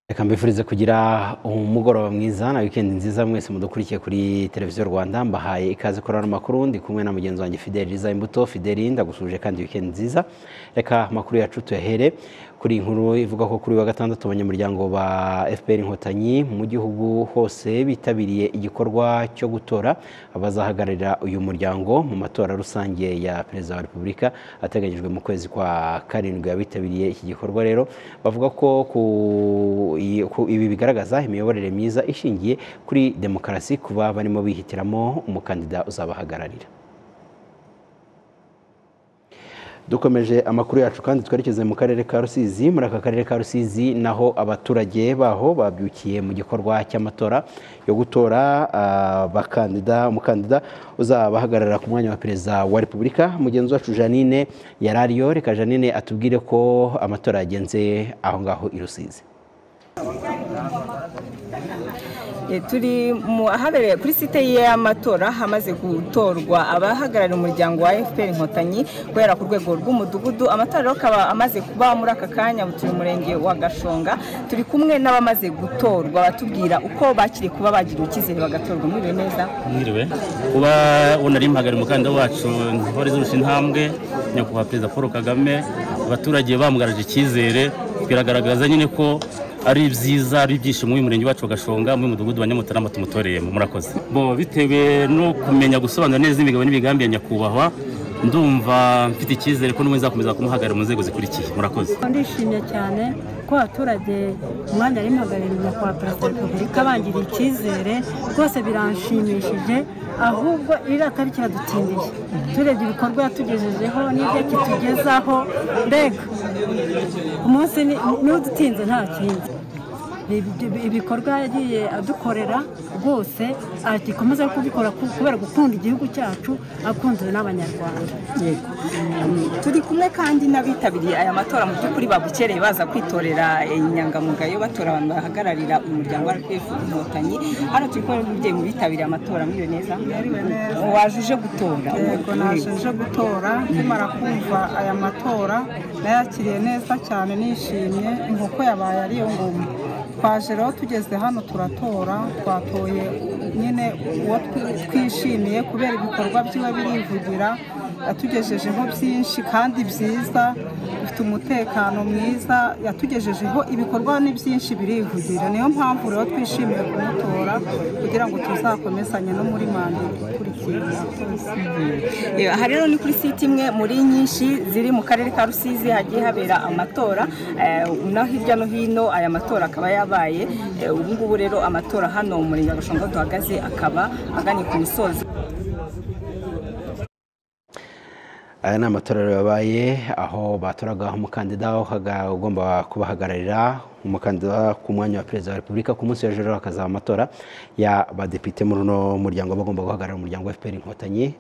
reka mbifurize kugira umugoroba mwiza na wikendi nziza mwese mudukurikiye kuri televiziyo rwanda mbahaye ikaze kurana amakuru ndi kumwe na mugenzi wanjye fideli riza imbuto fideli ndagusuje kandi wikendi nziza reka amakuru yacu tuyahere kuri iyi nkuru ivuga ko kuri wa gatandatu abanyamuryango ba fpr inkotanyi mu gihugu hose bitabiriye igikorwa cyo gutora abazahagararira uyu muryango mu matora rusange ya perezida wa repubulika ateganyijwe mu kwezi kwa karindwi abitabiriye iki gikorwa rero bavuga ko ku ibi bigaragaza imiyoborere myiza ishingiye kuri demokarasi kuba barimo bihitiramo umukandida uzabahagararira dukomeje amakuru yacu kandi twerekeze mu karere ka rusizi muri aka karere ka rusizi naho abaturage baho babyukiye mu gikorwa cy'amatora yo gutora abakandida umukandida uzabahagararira ku mwanya wa perezida wa repubulika mugenzi wacu janine yari ariyo reka janine atubwire ko amatora yagenze aho ngaho i rusizi turi ahabereye kuri site y'amatora hamaze gutorwa abahagarariye umuryango wa fpr inkotanyi guhera ku rwego rw'umudugudu amatora akaba amaze kuba muri aka kanya turi murenge wa gashonga turi kumwe n'abamaze gutorwa batubwira uko bakiri kuba bagiriwe icyizere bagatorwa mwiriwe neza mwiriwe kuba unari mpagari umukandida wacu ntore zose intambwe nyakubahwa perezida paul kagame abaturage bamugaraje icyizere biragaragaza nyine ko ari byiza ari ibyishimo uyu murenge wacu bagashonga muri mudugudu wa nyamutarama tumutoreyemo murakoze bitewe no kumenya gusobanura neza imigabo n'imigambi ya nyakubahwa ndumva mfite icyizere ko n'ubu nzakomeza kumuhagarara mu nzego zikurikiye murakoze ndishimye cyane ko abaturage umwanya ari mpagarariye kwa perezida wa repubulika bangiriye icyizere rwose biranshimishije ahubwo iriya tariki iradutindiye turebye ibikorwa yatugejejeho n'ibyo kitugezaho mbega umunsi n'udutinze nta kindi ibikorwa yagiye adukorera rwose akomeza kubikora kubera gukunda igihugu cyacu akunzwe n'abanyarwanda turi kumwe kandi n'abitabiriye aya matora mu by'ukuri babukereye baza kwitorera inyangamugayo batora abantu bahagararira umuryango wa rpf inkotanyi hano turi kubona umubyeyi mu bitabiriye amatora mwiwe neza wajuje gutora yego najuje gutora nkimara kumva aya matora nayakiriye neza cyane nishimye inkoko yabaye ariyo ngoma twaje rero tugeze hano turatora twatoye nyine uwo twishimiye kubera ibikorwa byiwe birivugira yatugejejeho byinshi kandi byiza dufite umutekano mwiza yatugejejeho ibikorwa ni byinshi birivugira niyo mpamvu rero twishimiye kumutora kugira ngo tuzakomezanye no muri manda ikurikiye aha rero ni kuri site imwe muri nyinshi ziri mu karere ka rusizi hagiye habera amatora no hirya no hino aya matora akaba yabaye ubu ngubu rero amatora hano mu murenge wa gashonga duhagaze akaba aganye ku musozi aya ni amatorero yabaye aho batoraga umukandida ugomba kubahagararira umukandida ku mwanya wa perezida wa repubulika ku munsi w'ejo hakazaba amatora y'abadepite muri uno muryango bagomba guhagararira umuryango wa fpr inkotanyi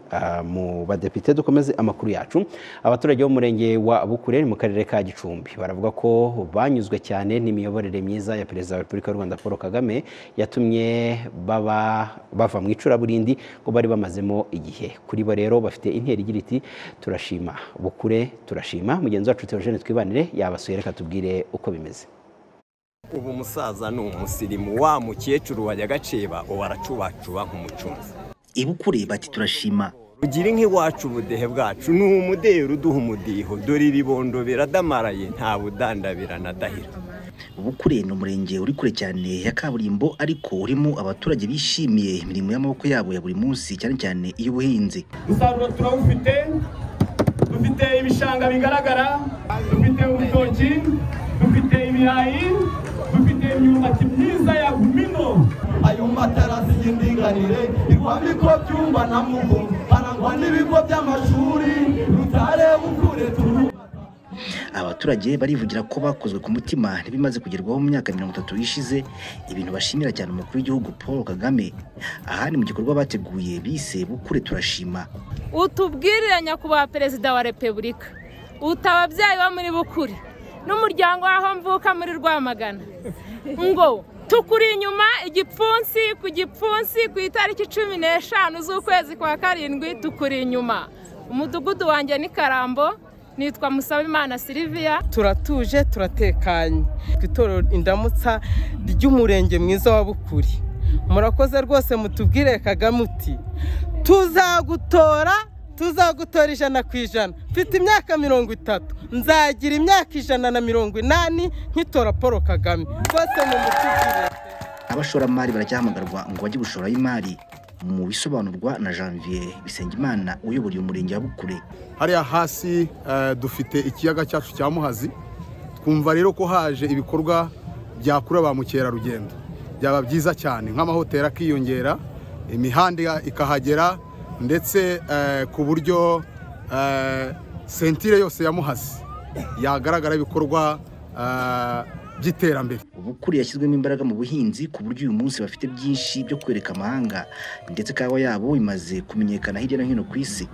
mu badepite dukomeze amakuru yacu abaturage bo mu murenge wa bukure mu karere ka gicumbi baravuga ko banyuzwe cyane n'imiyoborere myiza ya perezida wa repubulika y'u rwanda paul kagame yatumye baba bava mu icuraburindi ngo bari bamazemo igihe kuri bo rero bafite intera igira iti turashima bukure turashima mugenzi wacu teogene twibanire yabasuye reka tubwire uko bimeze ubu umusaza ni umusirimu wa mukecuru wajya agaceba ubu aracubacuba nk'umucunzi ibukure bati turashima rugira nk'iwacu ubudehe bwacu ni umudehe uduha umudiho dore ibibondo biradamaraye nta budandabira na dahira bukure ni umurenge uri kure cyane ya kaburimbo ariko urimo abaturage bishimiye imirimo y'amaboko yabo ya buri munsi cyane cyane iy'ubuhinzi umusaruro turawufite dufite ibishanga bigaragara dufite urutoki dufite ibirayi dufite imyumbati myiza ya gumino ayo matarasi y'indinganire igwa bigo byumba na mugo harangwa n'ibigo by'amashuri rutare bukure turu abaturage barivugira ko bakozwe ku mutima ntibimaze kugerwaho mu myaka mirongo itatu ishize ibintu bashimira cyane umukuru w'igihugu paul kagame aha ni mu gikorwa bateguye bise bukure turashima utubwirire nyakubahwa perezida wa repubulika utababyaye wa muri bukure n'umuryango w'aho mvuka muri rwamagana ngo tukuri inyuma igipfunsi ku gipfunsi ku itariki cumi n'eshanu z'ukwezi kwa karindwi tukuri inyuma umudugudu wanjye ni karambo nitwa Musabimana Sylvia turatuje turatekanye ku itorero indamutsa ry'umurenge mwiza wa bukuri murakoze rwose mutubwire kagame uti tuzagutora tuzagutora ijana ku ijana mfite imyaka mirongo itatu nzagira imyaka ijana na mirongo inani nkitora paul kagame rwose mumutubwire abashoramari baracyahamagarwa ngo bajye gushora imari mu bisobanurwa na janvier bisengimana uyobora umurenge wa bukure hariya hasi eh, dufite ikiyaga cyacu cya muhazi twumva rero ko haje ibikorwa byakurura ba mukerarugendo byaba byiza cyane nk'amahoteli akiyongera imihanda ikahagera ndetse eh, ku buryo eh, sentire yose ya muhazi yagaragara ibikorwa eh, by'iterambere ubukure yashyizwemo imbaraga mu buhinzi ku buryo uyu munsi bafite byinshi byo kwereka amahanga ndetse kawa yabo imaze kumenyekana hirya no hino ku isi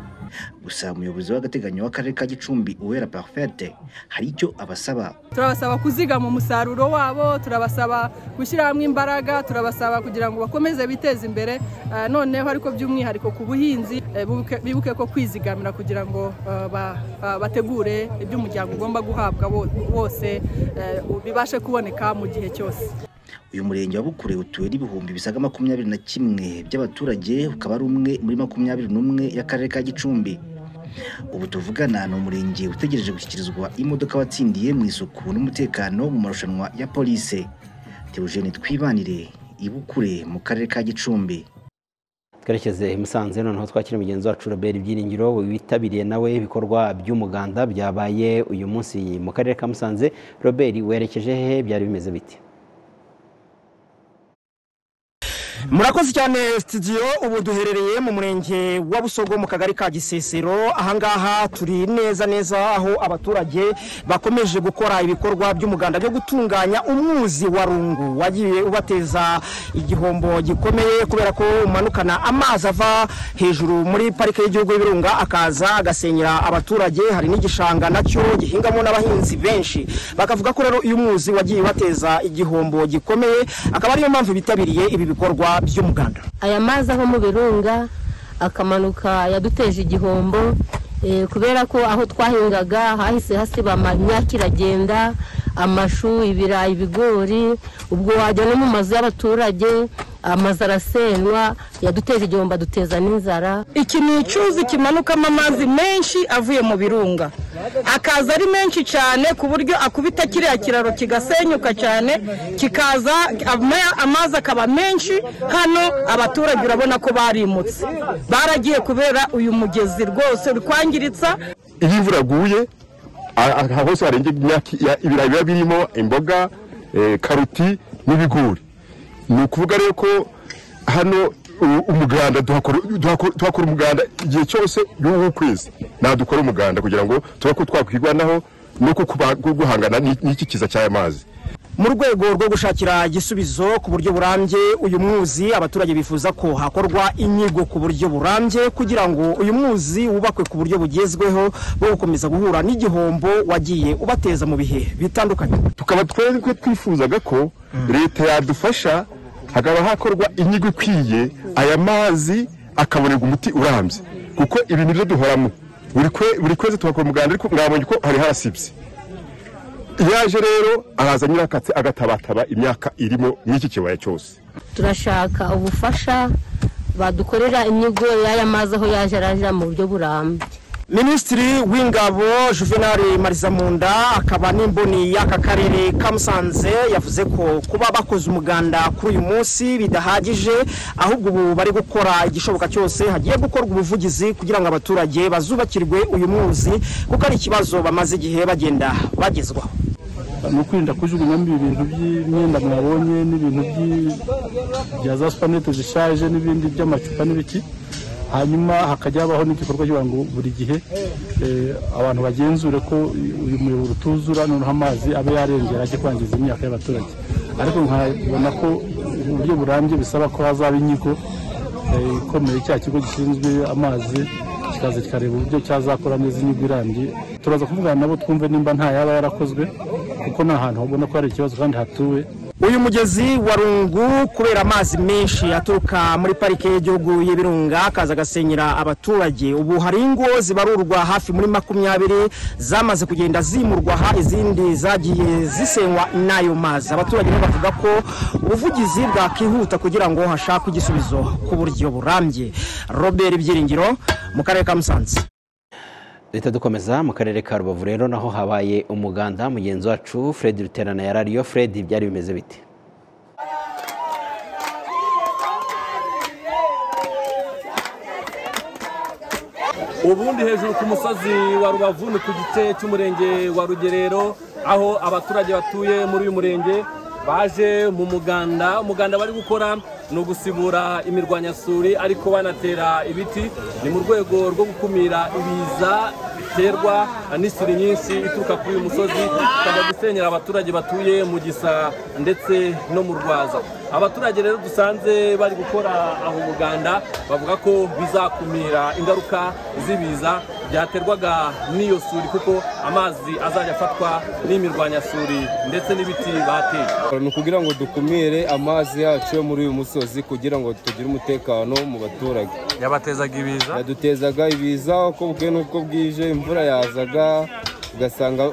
gusa umuyobozi w'agateganyo w'akarere ka gicumbi uwera parfete hari icyo abasaba turabasaba kuzigama umusaruro wabo turabasaba gushyira hamwe imbaraga turabasaba kugira ngo bakomeze biteze imbere eh, noneho ariko by'umwihariko ku buhinzi eh, bibuke- bibuke ko kwizigamira kugira ngo eh, ba- ba- bategure ibyo umuryango ugomba guhabwa wo- wose eh, bibashe kuboneka mu gihe cyose uyu murenge wa bukure utuwe n'ibihumbi bisaga makumyabiri na kimwe by'abaturage ukaba ari umwe muri makumyabiri n'umwe y'akarere ka gicumbi ubu tuvugana ni umurenge utegereje gushyikirizwa imodoka watsindiye mu isuku n'umutekano mu marushanwa ya polise teogene twibanire i bukure mu karere ka gicumbi twerekeze i musanze noneho twakira mugenzi wacu robert byiringiro witabiriye nawe ibikorwa by'umuganda byabaye uyu munsi mu karere ka musanze robert werekeje he byari bimeze bite murakoze cyane studio ubu duherereye mu murenge wa busogo mu kagari ka gisesero ahangaha turi neza neza aho abaturage bakomeje gukora ibikorwa by'umuganda byo gutunganya umwuzi wa rungu wagiye ubateza igihombo gikomeye kubera ko umanukana amazi ava hejuru muri parike y'igihugu y'ibirunga akaza agasenyera abaturage hari n'igishanga nacyo gihingamo n'abahinzi benshi bakavuga ko rero uyu mwuzi wagiye ubateza igihombo gikomeye akaba ariyo mpamvu bitabiriye ibi bikorwa by'umuganda aya mazi ava mu birunga akamanuka yaduteje igihombo eh, kubera ko aho twahingaga hahise hasiba imyaka iragenda amashu ibirayi ibigori ubwo wajya no mu mazu y'abaturage amazu arasenywa yaduteje igihombo aduteza n'inzara iki ni icyuzi kimanukamo amazi menshi avuye mu birunga akaza ari menshi cyane ku buryo akubita kiriya kiraro kigasenyuka cyane kikaza ama- amazi akaba menshi hano abaturage urabona ko barimutse baragiye kubera uyu mugezi rwose uri kwangiritsa iyo imvura yaguye a- aha hose harenga imyaka ya- ibirayi biba birimo imboga eh, karoti n'ibigori ni ukuvuga rero ko hano u- umuganda duhakora duhakora- tuhakora umuganda igihe cyose y'ukwezi nadukora umuganda kugira ngo tuba ko twakwirwanaho no ku- kuba- ku- guhangana n'iki- n'iki kiza cy'aya mazi mu rwego rwo gushakira igisubizo ku buryo burambye uyu mwuzi abaturage bifuza ko hakorwa inyigo ku buryo burambye kugira ngo uyu mwuzi wubakwe ku buryo bugezweho bwo gukomeza guhura n'igihombo wagiye ubateza mu bihe bitandukanye tukaba twebwe twifuzaga ko leta yadufasha hakaba hakorwa inyigo ikwiye aya mazi akabonerwa umuti urambye kuko ibi nibyo duhoramo buri kwe- buri kwezi tuhakora umuganda ariko mwabonye ko hari harasibye yaje rero araza nyirakatse agatabataba imyaka irimo n'iki kibaya cyose turashaka ubufasha badukorera inyigo y'aya mazi aho yaje araja mu buryo burambye minisitiri w'ingabo juvenali marizamunda akaba n'imboni y'aka karere ka musanze yavuze ko kuba bakoze umuganda kuri uyu munsi bidahagije ahubwo ubu bari gukora igishoboka cyose hagiye gukorwa ubuvugizi kugira ngo abaturage bazubakirwe uyu mwuzi kuko ari ikibazo bamaze igihe bagenda bagezwaho ni ukwirinda kujugunyamo ibintu by'imyenda mwabonye n'ibintu by- bya za supanete zishaje n'ibindi by'amacupa n'ibiki hanyuma hakajya habaho n'igikorwa kugira ngo buri gihe eh, abantu bagenzure ko uyu muyoboro utuzura noneho amazi abe yarengera ajye kwangiza imyaka y'abaturage ariko nkabona ko uburyo burambye bisaba ko hazaba inyigo eh, ikomeye cya kigo gishinzwe amazi kikaza kikareba uburyo cyazakora neza inyigo irambye turaza kuvugana nabo twumve nimba nta yaba yarakozwe kuko ni ahantu ubona ko hari ikibazo kandi hatuwe uyu mugezi wa rungu kubera amazi menshi aturuka muri parike y'igihugu y'ibirunga akaza agasenyera abaturage ubu hari ingo zibarurwa hafi muri makumyabiri zamaze kugenda zimurwa aha izindi zagiye zisenywa n'ayo mazi abaturage bo bavuga ko ubuvugizi bwakihuta kugira ngo hashakwe igisubizo ku buryo burambye robert ibyiringiro mu karere ka musanze duhita dukomeza mu karere ka rubavu rero naho habaye umuganda mugenzi wacu fred ruterana ya radiyo fred byari bimeze bite ubundi hejuru ku musozi wa rubavu ni ku gice cy'umurenge wa rugerero aho abaturage batuye muri uyu murenge baje mu muganda umuganda bari gukora ni ugusibura imirwanyasuri ariko banatera ibiti ni mu rwego rwo gukumira ibiza biterwa n'isuri nyinshi ituruka kuri uyu musozi ikajya gusenyera abaturage batuye mu gisa ndetse no mu rwaza abaturage rero dusanze bari gukora aho umuganda bavuga ko bizakumira ingaruka z'ibiza byaterwaga n'iyo suri kuko amazi azajya afatwa n'imirwanyasuri ndetse n'ibiti bateye ni ukugira ngo dukumire amazi yacu yo muri uyu musozi kugira ngo tugire umutekano mu baturage yabatezaga ibiza yadutezaga ibiza uko bwe n'uko bwije imvura yazaga ugasanga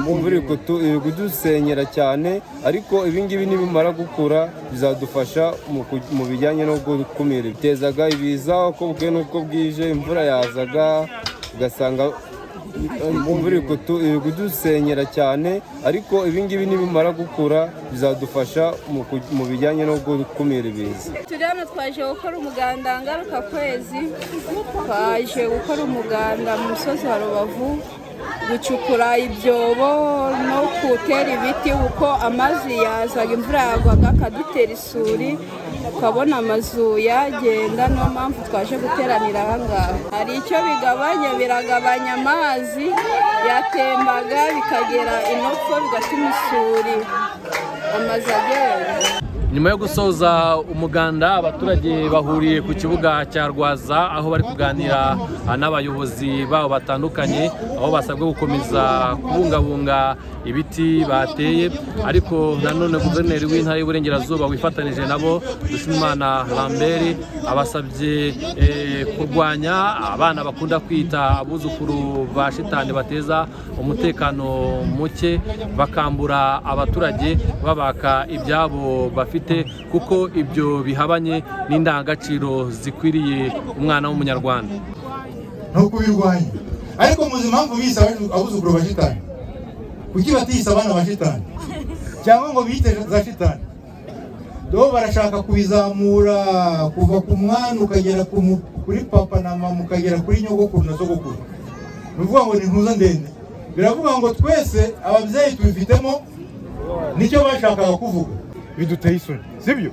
imvura iri kutu- iri kudusenyera cyane ariko ibingibi nibimara gukura bizadufasha mu ku- mu bijyanye no gukumira bitezaga ibiza uko bwe n'uko bwije imvura yazaga ugasanga imvura iri kutu- iri kudusenyera cyane ariko ibingibi nibimara gukura bizadufasha mu ku- mu bijyanye no gukumira ibiza turi hano twaje gukora umuganda ngaruka kwezi twaje gukora umuganda mu musozi wa rubavu gucukura ibyobo no gutera ibiti kuko amazi yazaga imvura yagwaga akadutera isuri tukabona amazu yagenda niyo mpamvu twaje guteranira aha ngaha hari icyo bigabanya biragabanya amazi yatembaga bikagera inopfo bigatuma isuri amazu agenda nyuma yo gusoza umuganda abaturage bahuriye ku kibuga cya rwaza aho bari kuganira ah, n'abayobozi babo batandukanye aho basabwe gukomeza kubungabunga ibiti bateye ariko nanone guverineri w'intara y'uburengerazuba wifatanije nabo dushimimana lambert abasabye eh, kurwanya abana bakunda kwita abuzukuru ba shitani bateza umutekano muke bakambura abaturage babaka ibyabo bafite kuko ibyo bihabanye n'indangagaciro zikwiriye umwana w'umunyarwanda no kubirwanya ariko muzi impamvu bise abacu- abuzukuru ba shitani kuki batiyise abana ba shitani cyangwa ngo biyite za shitani do barashaka kubizamura kuva ku mwana ukagera ku mu- kuri papa na mama ukagera kuri nyogokuru na sogokuru ni ukuvuga ngo ni ntuza ndende biravuga ngo twese ababyeyi tubifitemo nicyo bashakaga kuvuga biduteye isoni sibyo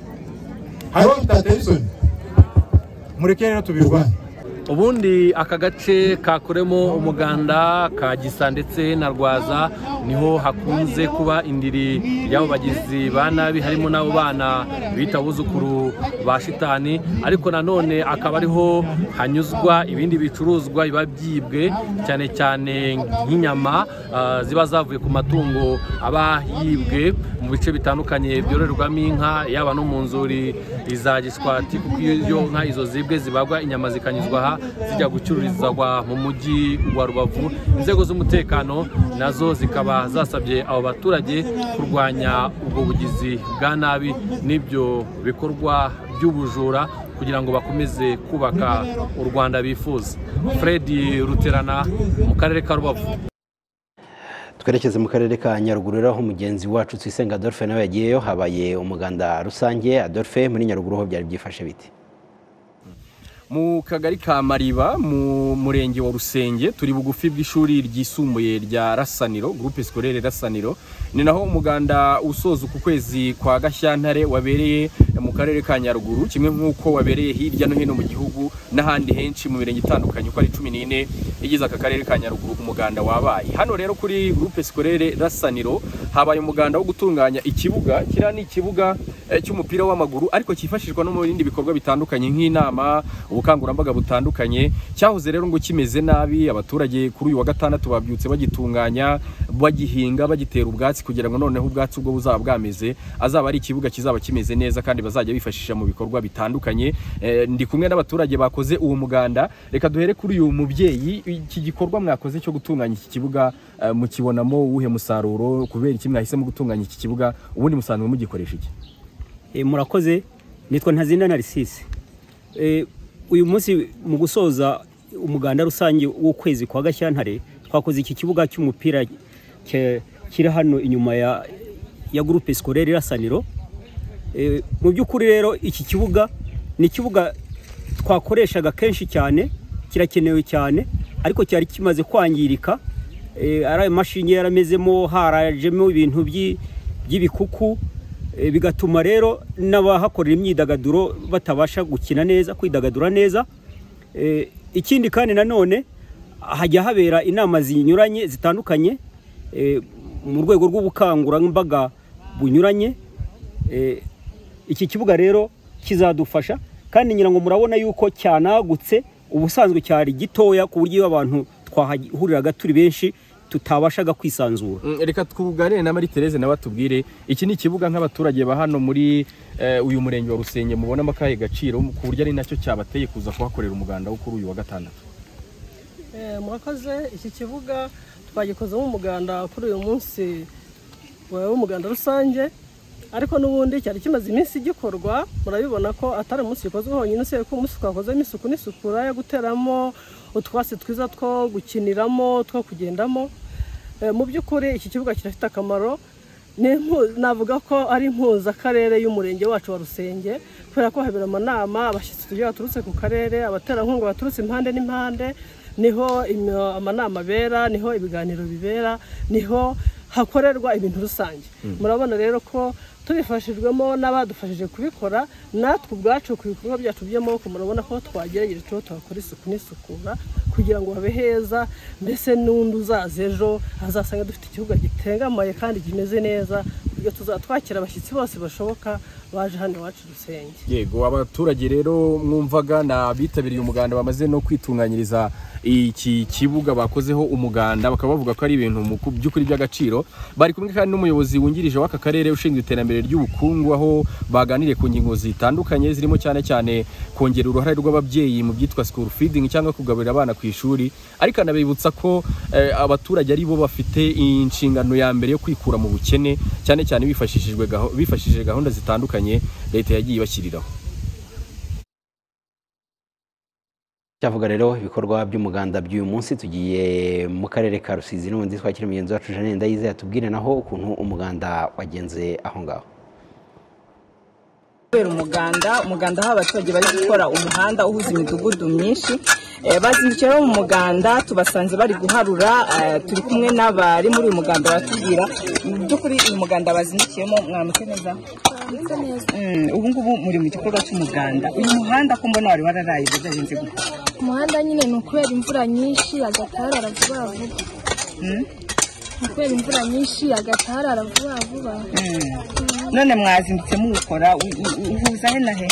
hariho bitateye isoni mureke rero tubirwanye ubundi aka gace kakoremo umuganda ka gisa ndetse na rwaza niho hakunze kuba indiri y'abo bagizi ba nabi harimo n'abo bana bita abuzukuru ba shitani ariko nanone akaba ariho hanyuzwa ibindi bicuruzwa biba byibwe cyane cyane nk'inyama ah, ziba zavuye ku matungo aba yibwe mu bice bitandukanye byororerwamo inka yaba no mu nzuri za giswati kuko iyo iyo nka izo zibwe zibagwa inyama zikanyuzwa aha zijya gucururizwa mu mujyi wa rubavu inzego z'umutekano nazo zikaba zasabye abo baturage kurwanya ubwo bugizi bwa nabi n'ibyo bikorwa by'ubujura kugira ngo bakomeze kubaka u rwanda bifuza fred ruterana mu karere ka rubavu twerekeze mu karere ka nyaruguru rero aho umugenzi wacu twisenga adolphe nawe yagiyeyo habaye umuganda rusange adolphe muri nyaruguru ho byari byifashe bite mu kagari ka mariba mu murenge wa rusenge turi bugufi bw'ishuri ryisumbuye rya rasaniro gurupe sikorere rasaniro ni naho umuganda usoza uku kwezi kwa gashyantare wabereye mu karere ka nyaruguru kimwe nk'uko wabereye hirya no hino mu gihugu n'ahandi henshi mu mirenge itandukanye uko ari cumi n'ine igize aka karere ka nyaruguru umuganda wabaye hano rero kuri gurupe sikorere rasaniro habaye umuganda wo gutunganya ikibuga kiriya ni ikibuga eh, cy'umupira w'amaguru ariko cyifashishwa no mu bindi bikorwa bitandukanye nk'inama ubukangurambaga butandukanye cyahoze rero ngo kimeze nabi abaturage kuri uyu wa gatandatu babyutse bagitunganya bagihinga bagitera ubwatsi kugira ngo noneho ubwatsi ubwo buzaba bwameze azaba ari ikibuga kizaba kimeze neza kandi bazajya bifashisha mu bikorwa bitandukanye Eh, ndi kumwe n'abaturage bakoze uwo muganda reka duhere kuri uyu mubyeyi iki gikorwa mwakoze cyo gutunganya iki kibuga eh, mukibonamo uwuhe musaruro kubera iki mwahisemo gutunganya iki kibuga ubundi musanzwe mugikoresha iki Eh, murakoze nitwa ntazinda narisisi uyu munsi mu gusoza umuganda rusange w'ukwezi kwa gashyantare twakoze iki kibuga cy'umupira ke- kiri hano inyuma ya ya gurupe sikorere irasaniro Eh, mu by'ukuri rero iki kibuga ni ikibuga twakoreshaga kenshi cyane kirakenewe cyane ariko cyari kimaze kwangirika Eh, ari ayo mashinge yaramezemo harajemo ibintu by'i- by'ibikuku Eh, bigatuma rero n'abahakorera imyidagaduro batabasha gukina neza kwidagadura neza Eh, ikindi kandi nanone hajya habera inama zinyuranye zitandukanye eh, mu rwego rw'ubukangurambaga bunyuranye Eh, iki kibuga rero kizadufasha kandi ngira ngo murabona yuko cyanagutse ubusanzwe cyari gitoya ku buryo iyo abantu twahahuriraga turi benshi tutabashaga kwisanzura Mm, reka tuganire na Marie Therese nawe atubwire iki ni ikibuga nk'abaturage ba hano muri eh, uyu murenge wa Rusenge mubonamo akahe gaciro ku buryo ari nacyo cyabateye kuza kuhakorera umuganda wo kuri uyu wa gatandatu Eh, murakoze iki kibuga twagikozemo umuganda kuri uyu munsi wa- w'umuganda rusange ariko n'ubundi cyari kimaze iminsi gikorwa murabibona ko atari umunsi gikozwe honyine usibye ko umunsi twakozemo isuku n'isukura yo guteramo utwatsi twiza two gukiniramo two kugendamo Eh, mu by'ukuri iki kibuga kirafite akamaro ni impu- navuga ko ari impuzakarere y'umurenge wacu wa rusenge kubera ko habera amanama abashyitsi tugiye baturutse ku karere abaterankunga baturutse impande n'impande niho imi- amanama abera niho ibiganiro bibera niho hakorerwa ibintu rusange Mm. murabona rero ko tubifashijwemo n'abadufashije kubikora natwe ubwacu ku bikorwa byacu by'amaboko murabona ko twagerageje tuba tuhakora isuku n'isukura kugira ngo habe heza mbese n'undi uzaza ejo azasanga dufite ikibuga gitengamaye kandi kimeze neza iyo tuzatwakira abashyitsi bose bashoboka baje hano iwacu rusenge yego abaturage rero mwumvaga ni abitabiriye umuganda bamaze no kwitunganyiriza iki kibuga bakozeho umuganda bakaba bavuga ko ari ibintu mu ku- by'ukuri by'agaciro bari kumwe kandi n'umuyobozi wungirije w'aka karere ushinzwe iterambere ry'ubukungu aho baganiriye ku ngingo zitandukanye zirimo cyane cyane kongera uruhare rw'ababyeyi mu byitwa school feeding cyangwa kugaburira abana ku ishuri ariko anabibutsa ko eh, abaturage ari bo bafite inshingano ya mbere yo kwikura mu bukene cyane cyane bifashishijwe gaho- bifashishije gahunda zitandukanye leta yagiye ibashyiriraho cyavuga rero ibikorwa by'umuganda by'uyu munsi tugiye mu karere ka rusizi n'ubundi twakira mugenzi wacu janine ndayizeye atubwire naho ukuntu umuganda wagenze aho ngaho kubera umuganda umuganda aho abaturage bari gukora umuhanda uhuza imidugudu myinshi Eh, bazindukiye bo mu muganda tubasanze bari guharura eh, turi kumwe n'abari muri uyu muganda baratubwira mu by'ukuri uyu muganda bazindukiyemo mwamutse neza Mm, ubu ngubu muri mu gikorwa cy'umuganda uyu muhanda ko mbona wari wararaye udahenze gukora umuhanda nyine ni ukubera imvura nyinshi agatarara vuba vuba Mm? ni ukubera imvura nyinshi agatarara vuba vuba Mm. none mwazindutse muwukora u- u- u- uhuza he na he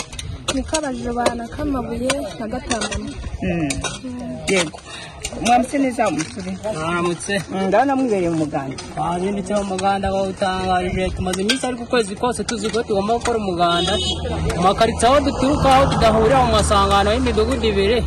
niko abajobana k'amabuye na gatambana Mm. yego mwamutse neza umusore Mwaramutse. ndabona mwibereye mu muganda twazindutseho umuganda wawutangarije tumaze iminsi ariko ukwezi kose tuzi ko tugomba gukora umuganda mu makaritsiye aho duturuka aho tudahurira mu masangano y'imidugudu ibiri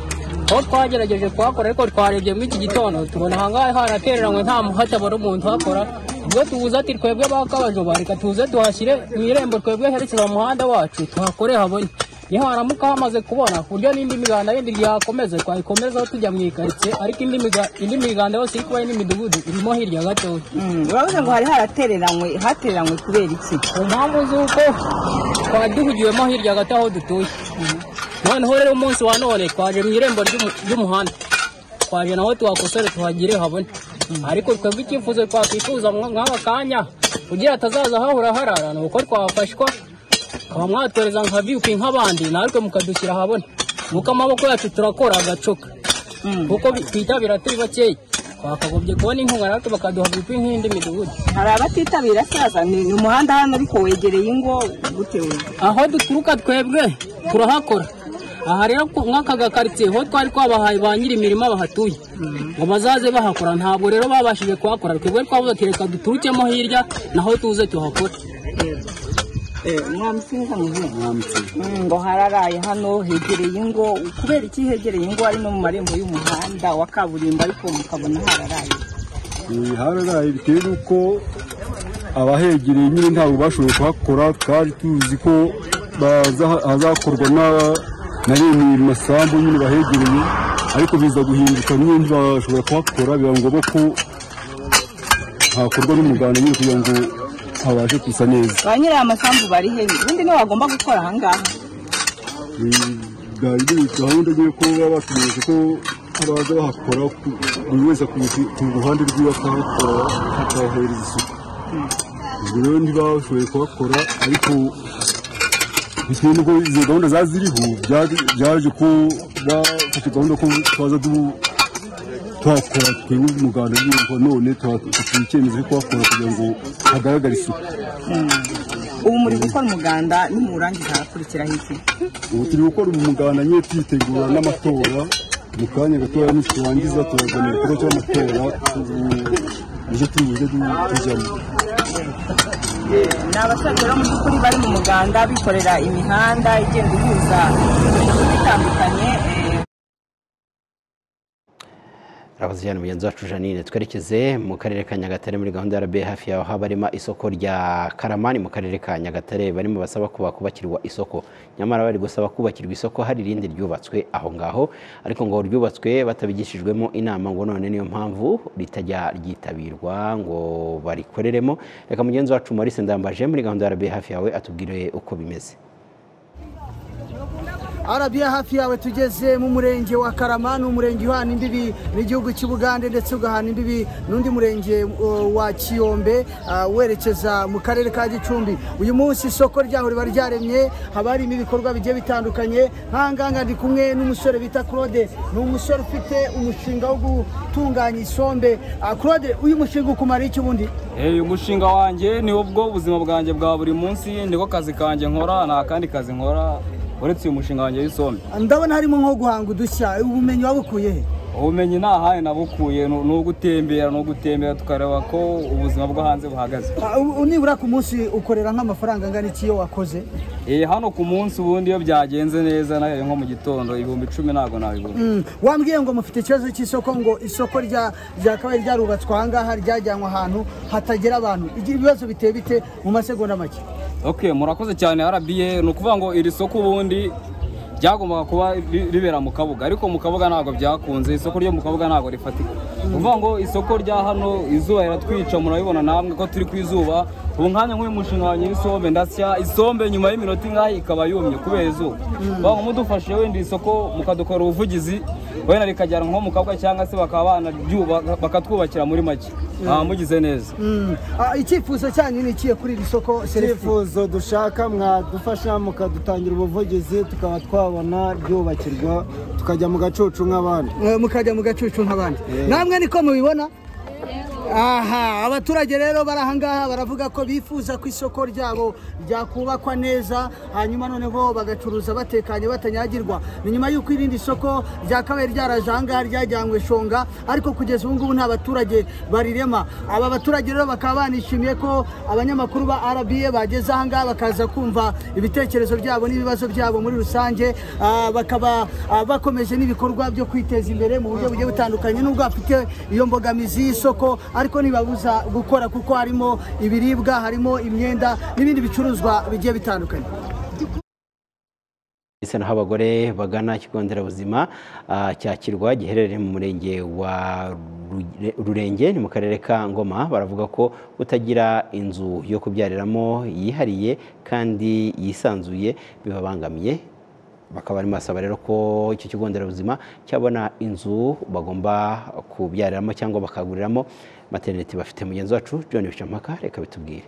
aho twagerageje kuhakora ariko twarebye muri iki gitondo tubona ahangaha haratereranywe nta muhati abona umuntu uhakora ubwo tubuze ati twebwe bakabajoba reka tuze tuhashyire mu irembo twebwe herekeza mu muhanda wacu tuhakore habone iyo haramuka hamaze kubona ku buryo n'indi miganda yindi yakomeza twayikomezaho tujya mu ikaritsiye ariko indi miga- indi miganda yose iri kuba n'imidugudu irimo hirya gatoya uravuze ngo hari haratereranywe hatereranywe kubera iki ku mpamvu z'uko twari duhugiyemo hirya gato aho dutuye noneho rero umunsi wa none twaje mu irembo ry'umu- ry'umuhanda twaje naho tuhakosore tuhagire habone ariko twebwe icyifuzo twakwifuza mwa- nk'aka kanya kugira hatazaza hahora harara ni uko twafashwa ukaba mwatoreza nka viyupi nk'abandi natwe mukadushyira habone nuko amaboko yacu turakora agacoka kuko bi- twitabira turi bakeya twakagombye kubona inkunga natwe bakaduha gupi nk'indi midugudu hari abatitabira saza ni umuhanda hano ariko wegereye ingo gutewe aho duturuka twebwe turahakora aha rero nk'aka gakaritsiye ho twari twabahaye ba nyiri imirima bahatuye ngo bazaze bahakora ntabwo rero babashije kuhakora twebwe twavuze ati reka duturukemo hirya naho tuze tuhakore mwamusinga muzi ngo hararaye hano hegereye ingo kubera iki hegereye ingo ari no mu marembo y'umuhanda wa kaburimbo ariko mukabona hararaye hararaye bitewe n'uko abahegereye nyine ntabwo bashoboye kuhakora twari tuzi ko baza- hazakorwa na- na bene masambu nyine bahegereye ariko biza guhinduka nyine ntibashobora kuhakora biba ngombwa ko hakorwa n'umuganda nyine kugira ngo habashe gusa neza ba nyiri aya masambu bari he ubundi niwe wagomba gukora ahangaha bwari buri gahunda nyine ko baba batumenyesha ko abaza bahakora ku- buri wese akuye ku ruhande rwiwe akahakora akahahereza isuku ubwo rero ntibashoboye kuhakora ariko bitewe n'uko izo gahunda zari ziriho byari- byaje ko bafashe gahunda ko twaza du- tuhakora twebwe umuganda nyine ngo none tuha- icyemezo cyo kuhakora kugira ngo hagaragare isuku ubu muri gukora umuganda nimuwurangiza harakurikiraho iki ubu turi gukora umuganda nyine twitegura n'amatora mu kanya gatoya niturangiza turazana igikorwa cy'amatora nicyo turi buze tu- tujyamo ni abasaza rero mu by'ukuri bari mu muganda bikorera imihanda igenda ihuza imidugudu itandukanye eh, Urakoze cyane mugenzi wacu Janine twerekeze mu karere ka Nyagatare muri gahunda ya RBA hafi yaho haba harimo isoko rya Karamani mu karere ka Nyagatare barimo basaba ko bakubakirwa isoko nyamara bari gusaba kubakirwa isoko hari irindi ryubatswe aho ngaho ariko ngo ryubatswe batabigishijwemo inama ngo none niyo mpamvu ritajya ryitabirwa ngo barikoreremo reka mugenzi wacu Maurice Ndambaje muri gahunda ya RBA hafi yawe atubwire uko bimeze arabiya hafi yawe tugeze mu murenge wa karama ni umurenge uhana imbibi n'igihugu cy'u Bugande ndetse ugahana imbibi n'undi murenge uh, wa kiyombe uh, werekeza mu karere ka gicumbi uyu munsi isoko ryaho riba ryaremye haba harimo ibikorwa bigiye bitandukanye nk'ahangaha ndi kumwe n'umusore bita claude ni umusore ufite umushinga wo gutunganya isombe Ah, claude uyu mushinga ukumara iki ubundi uyu mushinga wanjye ni bwo buzima bwanjye bwa buri munsi niko kazi kanjye nkora nta kandi kazi nkora uretse uyu mushinga wanjye w'isombe ndabona harimo nko guhanga udushya ubumenyi wabukuye he ubumenyi nta hahe nabukuye ni ni ugutembera ni ugutembera tukareba ko ubuzima bwo hanze buhagaze Ah, u- nibura ku munsi ukorera nk'amafaranga angana iki iyo wakoze Eh, hano ku munsi ubundi iyo byagenze neza nayo nko mu gitondo ibihumbi icumi ntabwo nabibona Mm, wambwiye ngo mufite ikibazo cy'isoko ngo isoko rya rya kabari ryarubatswe ahangaha ryajyanwe ahantu hatagera abantu Ibi- ibibazo biteye bite mu masegonda make ok murakoze cyane rba ni ukuvuga ngo iri soko ubundi ryagombaga kuba ri- ribera mu kabuga ariko mu kabuga ntabwo byakunze isoko ryo mu kabuga ntabwo rifatika ni ukuvuga ngo isoko rya hano izuba riratwica murabibona namwe ko turi ku izuba ubu nkanya nk'uyu mushinga wanjye w'isombe ndasya isombe nyuma y'iminota ingahe ikaba yumye kubera izuba bavuga ngo mudufashe wenda iri soko mukadukorera ubuvugizi wenda rikajyana nko mu kabuga cyangwa se bakaba banaryubaka bakatwubakira muri make Ah, mugize neza Mm, ah, icyifuzo cyanyu ni ikihe kuri iri soko Celestin? icyifuzo dushaka mwadufasha mukadutangira ubuvugizi tukaba twabona ryubakirwa tukajya mu gacucu nk'abandi Eh, mukajya mu gacucu nk'abandi namwe niko mubibona aha abaturage rero bari ahangaha baravuga ko bifuza ko isoko ryabo ryakubakwa neza hanyuma noneho bagacuruza batekanye batanyagirwa ni nyuma y'uko irindi soko rya kabari ryaraje ahangaha ryajyanywe shonga ariko kugeza ubu ngubu nta baturage barirema aba baturage rero bakaba banishimiye ko abanyamakuru ba rba bageze ahangaha bakaza kumva ibitekerezo byabo n'ibibazo byabo muri rusange Ah, bakaba ah, bakomeje n'ibikorwa byo kwiteza imbere mu buryo bugiye butandukanye nubwo bafite iyo mbogamizi y'isoko ariko ntibabuza gukora kuko harimo ibiribwa harimo imyenda n'ibindi bicuruzwa bigiye bitandukanye ndetse naho abagore bagana ikigo nderabuzima ah, cya kirwa giherereye mu murenge wa Ru- rurenge ni mu karere ka ngoma baravuga ko kutagira inzu yo kubyariramo yihariye kandi yisanzuye bibabangamiye bakaba barimo basaba rero ko icyo kigo nderabuzima cyabona inzu bagomba kubyariramo cyangwa bakaguriramo materineti bafite mugenzi wacu john bishampaka reka bitubwire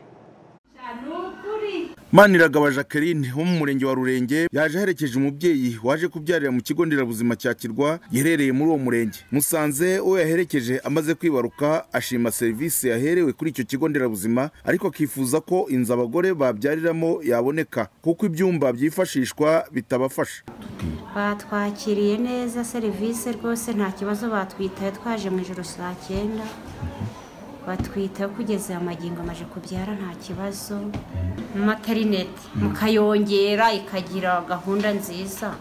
maniragaba jacqueline wo mu murenge wa rurenge yaje aherekeje umubyeyi waje kubyarira mu kigo nderabuzima cya kirwa giherereye muri uwo murenge musanze uwo yaherekeje amaze kwibaruka ashima serivisi yaherewe kuri icyo kigo nderabuzima ariko akifuza ko inzu abagore babyariramo yaboneka kuko ibyumba byifashishwa bitabafasha batwakiriye neza serivisi rwose nta kibazo batwitaye twaje mu ijoro saa cyenda batwitaho kugeza amagingo amaje kubyara nta kibazo materinete mukayongera ikagira gahunda nziza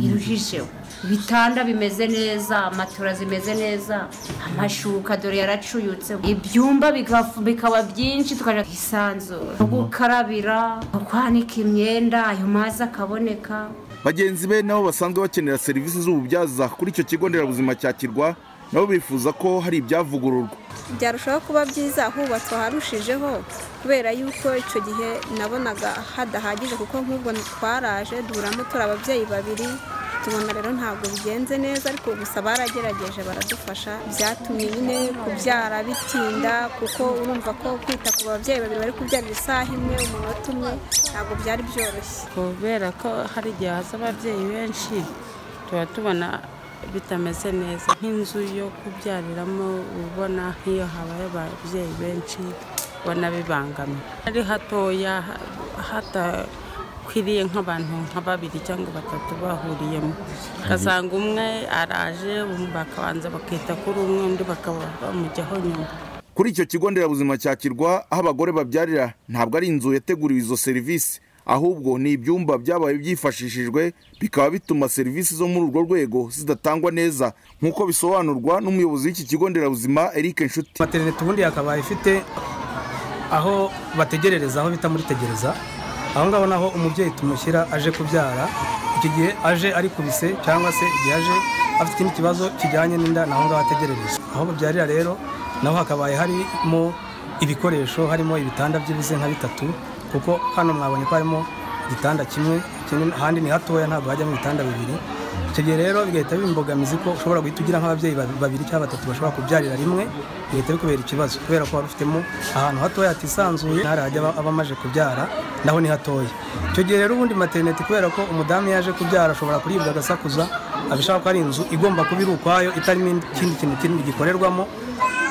iruhijeho ibitanda bimeze neza matora zimeze neza amashuka dore yaracuyutse ibyumba bikafu- bikaba byinshi tukajya kwisanzura aho gukarabira aho kwanika imyenda ayo mazi akaboneka bagenzi be nabo basanzwe bakenera serivisi z'ububyaza kuri icyo kigo nderabuzima cya kirwa nabo bifuza ko hari ibyavugururwa byarushaho kuba byiza hubatswe aharushijeho kubera yuko icyo gihe nabonaga hadahagije kuko nk'ubwo twaraje duhuramo turi ababyeyi babiri tubona rero ntabwo bigenze neza ariko gusa baragerageje baradufasha byatumye nyine kubyara bitinda kuko urumva ko kwita ku babyeyi babiri bari kubyarira isaha imwe umunota umwe ntabwo byari byoroshye kubera ko hari igihe haza ababyeyi benshi tuba tubona bitameze neza nk'inzu yo kubyariramo uba ubona nk'iyo habaye ababyeyi benshi ubona bibangamiye ari hatoya ha- hadakwiriye nk'abantu nka babiri cyangwa batatu bahuriyemo ugasanga umwe araje bakabanza bakita kuri umwe undi bakaba bamujyaho nyuma kuri icyo kigo nderabuzima cya kirwa aho abagore babyarira ntabwo ari inzu yateguriwe izo serivisi ahubwo ni ibyumba byabaye byifashishijwe bikaba bituma serivisi zo muri urwo rwego zidatangwa neza nk'uko bisobanurwa n'umuyobozi w'iki kigo nderabuzima eric nshuti materinete ubundi yakabaye ifite aho bategerereza aho bita muri tegereza aho ngaho naho umubyeyi tumushyira aje kubyara icyo gihe aje arikubise cyangwa se igihe aje afite ikindi kibazo kijyanye n'inda naho ngaho ategerereza aho babyarira rero naho hakabaye harimo ibikoresho harimo ibitanda byibuze nka bitatu kuko hano mwabonye ko harimo igitanda kimwe ikindi- ahandi ni hatoya ntabwo hajyamo ibitanda bibiri icyo gihe rero bigahita bimbogamiza ko ushobora guhita ugira nk'ababyeyi ba- babiri cyangwa batatu bashobora kubyarira rimwe bigahita bikubera ikibazo kubera ko wari ufitemo ahantu hatoya hatisanzuye ntarahajya aba- abamaze kubyara naho ni hatoya icyo gihe rero ubundi materinete kubera ko umudamu iyo yaje kubyara ashobora kuribwa agasakuza abishaka ko ari inzu igomba kuba iri ukwayo itarimo ikindi kintu kinini gikorerwamo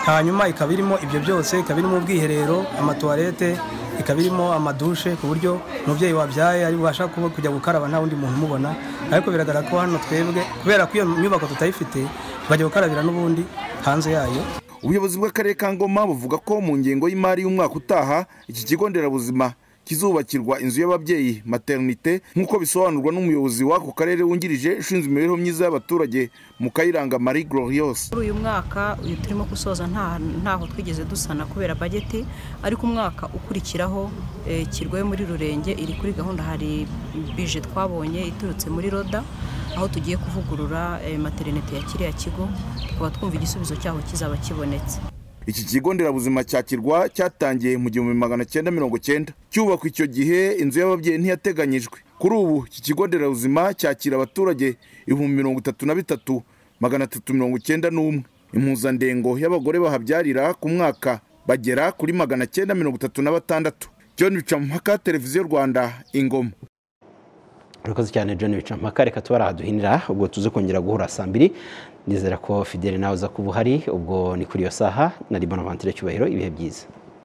hanyuma ikaba irimo ibyo byose ikaba irimo ubwiherero amatuwarete ikaba irimo amadushe ku buryo umubyeyi wabyaye ari bubasha kuba kujya gukaraba nta wundi muntu umubona ariko biragaragara ko hano twebwe kubera ko iyo nyubako tutayifite bajya gukarabira n'ubundi hanze yayo ubuyobozi bw'akarere ka ngoma buvuga ko mu ngengo y'imari y'umwaka utaha iki kigo nderabuzima kizubakirwa inzu y'ababyeyi maternite nk'uko bisobanurwa n'umuyobozi w'ako karere wungirije ushinzwe imibereho myiza y'abaturage mu kayiranga marie gloriose muri uyu mwaka uyu turimo gusoza nta- ntaho twigeze dusana kubera bageti ariko umwaka ukurikiraho eh, kirwe muri rurenge iri kuri gahunda hari bije twabonye iturutse muri roda aho tugiye kuvugurura eh, materinete ya kiriya kigo tukaba twumva igisubizo cyaho kizaba kibonetse iki kigo nderabuzima cya kirwa cyatangiye mu gihumbi magana cyenda mirongo cyenda cyubakwa icyo gihe inzu y'ababyeyi ntiyateganyijwe kuri ubu iki kigo nderabuzima cyakira abaturage ibihumbi mirongo itatu na bitatu magana atatu mirongo icyenda n'umwe impuzandengo y'abagore bahabyarira ku mwaka bagera kuri magana cyenda mirongo itatu na batandatu john bicamumpaka televiziyo rwanda ingoma urakoze cyane john bicampaka reka tuba arahaduhinira ubwo tuze kongera guhura saa mbiri nizera ko fidele nawe uza kuba uhari ubwo ni kuri iyo saha na ribonavantere cyubahiro ibihe byiza